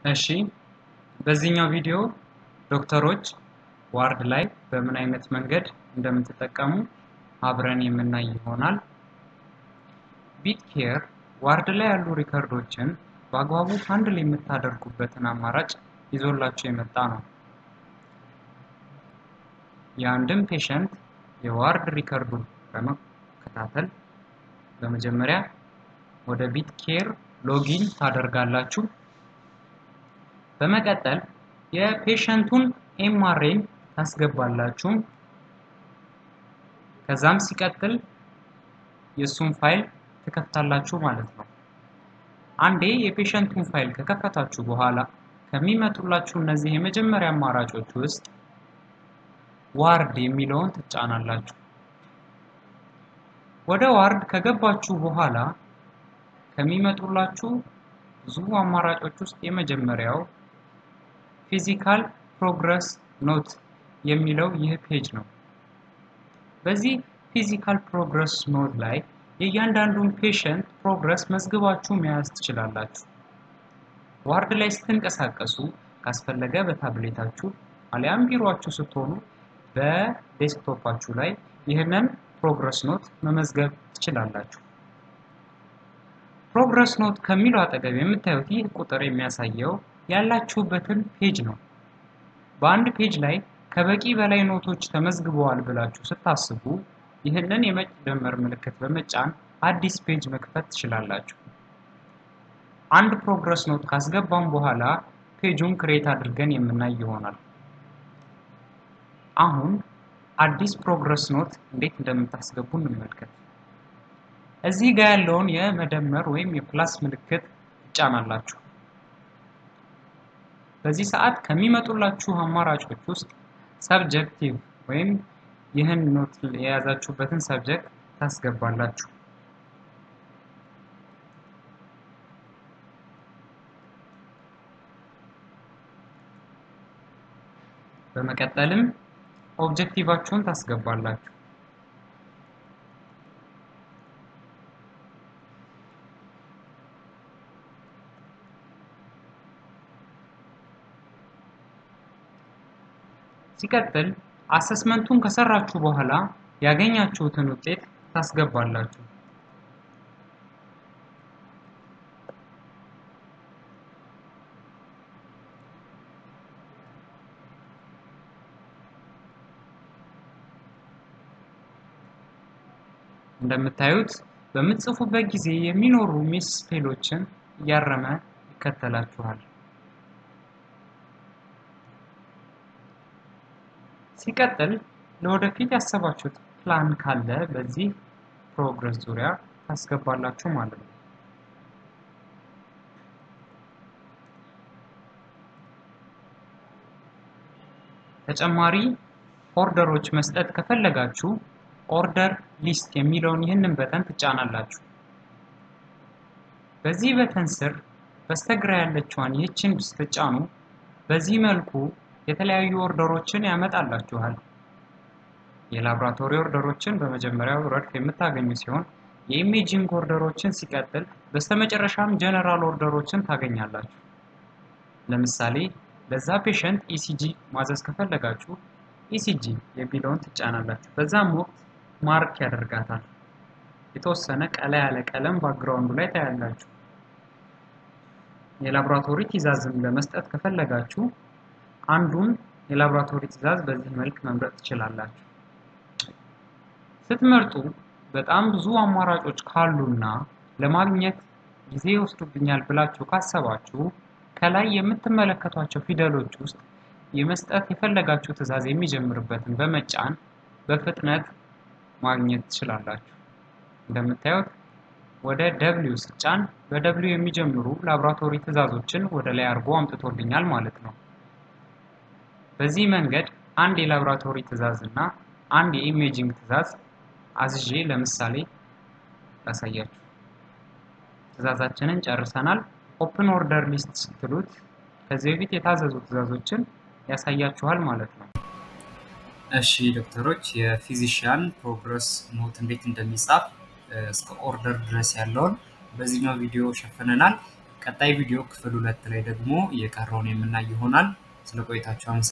እሺ በዚህኛው ቪዲዮ ዶክተሮች ዋርድ ላይ በምን አይነት መንገድ እንደምትጠቀሙ አብረን የምናይ ይሆናል። ቢት ኬር ዋርድ ላይ ያሉ ሪከርዶችን በአግባቡ ሃንድል የምታደርጉበትን አማራጭ ይዞላችሁ የመጣ ነው። የአንድን ፔሸንት የዋርድ ሪከርዱን በመከታተል በመጀመሪያ ወደ ቢት ኬር ሎጊን ታደርጋላችሁ። በመቀጠል የፔሸንቱን ኤምአርኤን ታስገባላችሁ። ከዛም ሲቀጥል የእሱን ፋይል ትከፍታላችሁ ማለት ነው። አንዴ የፔሸንቱን ፋይል ከከፈታችሁ በኋላ ከሚመጡላችሁ እነዚህ የመጀመሪያ አማራጮች ውስጥ ዋርድ የሚለውን ትጫናላችሁ። ወደ ዋርድ ከገባችሁ በኋላ ከሚመጡላችሁ ብዙ አማራጮች ውስጥ የመጀመሪያው ፊዚካል ፕሮግረስ ኖት የሚለው ይህ ፔጅ ነው። በዚህ ፊዚካል ፕሮግረስ ኖት ላይ የእያንዳንዱን ፔሸንት ፕሮግረስ መዝግባችሁ መያዝ ትችላላችሁ። ዋርድ ላይ ስትንቀሳቀሱ ካስፈለገ በታብሌታችሁ አሊያም ቢሮአችሁ ስትሆኑ በዴስክቶፓችሁ ላይ ይህንን ፕሮግረስ ኖት መመዝገብ ትችላላችሁ። ፕሮግረስ ኖት ከሚለው አጠገብ የምታዩት ይህ ቁጥር የሚያሳየው ያላችሁበትን ፔጅ ነው። በአንድ ፔጅ ላይ ከበቂ በላይ ኖቶች ተመዝግበዋል ብላችሁ ስታስቡ ይህንን የመደመር ምልክት በመጫን አዲስ ፔጅ መክፈት ትችላላችሁ። አንድ ፕሮግረስ ኖት ካስገባም በኋላ ፔጁን ክሬት አድርገን የምናይ ይሆናል። አሁን አዲስ ፕሮግረስ ኖት እንዴት እንደምታስገቡ እንመልከት። እዚህ ጋር ያለውን የመደመር ወይም የፕላስ ምልክት ትጫናላችሁ። በዚህ ሰዓት ከሚመጡላችሁ አማራጮች ውስጥ ሰብጀክቲቭ ወይም ይህን ኖት የያዛችሁበትን ሰብጀክት ታስገባላችሁ። በመቀጠልም ኦብጀክቲቫችሁን ታስገባላችሁ። ሲቀጥል አሰስመንቱን ከሰራችሁ በኋላ ያገኛችሁትን ውጤት ታስገባላችሁ። እንደምታዩት በምትጽፉበት ጊዜ የሚኖሩ ሚስ ስፔሎችን እያረመ ይከተላችኋል። ሲቀጥል ለወደፊት ያሰባችሁት ፕላን ካለ በዚህ ፕሮግረስ ዙሪያ ታስገባላችሁ ማለት ነው። ተጨማሪ ኦርደሮች መስጠት ከፈለጋችሁ ኦርደር ሊስት የሚለውን ይህንን በተን ትጫናላችሁ። በዚህ በተን ስር በስተግራ ያለችዋን ይህችን ስትጫኑ በዚህ መልኩ የተለያዩ ኦርደሮችን ያመጣላችኋል። የላብራቶሪ ኦርደሮችን በመጀመሪያው ረድፍ የምታገኙ ሲሆን የኢሜጂንግ ኦርደሮችን ሲቀጥል በስተመጨረሻም ጀነራል ኦርደሮችን ታገኛላችሁ። ለምሳሌ ለዛ ፔሸንት ኢሲጂ ማዘዝ ከፈለጋችሁ ኢሲጂ የሚለውን ትጫናላችሁ። በዛም ወቅት ማርክ ያደርጋታል። የተወሰነ ቀላ ያለ ቀለም ባክግራውንዱ ላይ ታያላችሁ። የላብራቶሪ ትዕዛዝም ለመስጠት ከፈለጋችሁ አንዱን የላብራቶሪ ትዕዛዝ በዚህ መልክ መምረጥ ትችላላችሁ። ስትመርጡ በጣም ብዙ አማራጮች ካሉና ለማግኘት ጊዜ ይወስዱብኛል ብላችሁ ካሰባችሁ ከላይ የምትመለከቷቸው ፊደሎች ውስጥ የመስጠት የፈለጋችሁ ትዕዛዝ የሚጀምርበትን በመጫን በፍጥነት ማግኘት ትችላላችሁ። እንደምታዩት ወደ ደብሊው ስጫን በደብሊው የሚጀምሩ ላብራቶሪ ትዕዛዞችን ወደ ላይ አድርጎ አምጥቶልኛል ማለት ነው። በዚህ መንገድ አንድ የላብራቶሪ ትዕዛዝ እና አንድ የኢሜጂንግ ትዕዛዝ አዝዤ ለምሳሌ ላሳያችሁ። ትዕዛዛችንን ጨርሰናል። ኦፕን ኦርደር ሊስት ስትሉት ከዚህ በፊት የታዘዙ ትዕዛዞችን ያሳያችኋል ማለት ነው። እሺ ዶክተሮች የፊዚሽያን ፕሮግረስ ኖት እንዴት እንደሚጻፍ እስከ ኦርደር ድረስ ያለውን በዚህኛው ቪዲዮ ሸፍነናል። ቀጣይ ቪዲዮ ክፍል ሁለት ላይ ደግሞ የቀረውን የምናይ ይሆናል። ስለ ቆይታችሁ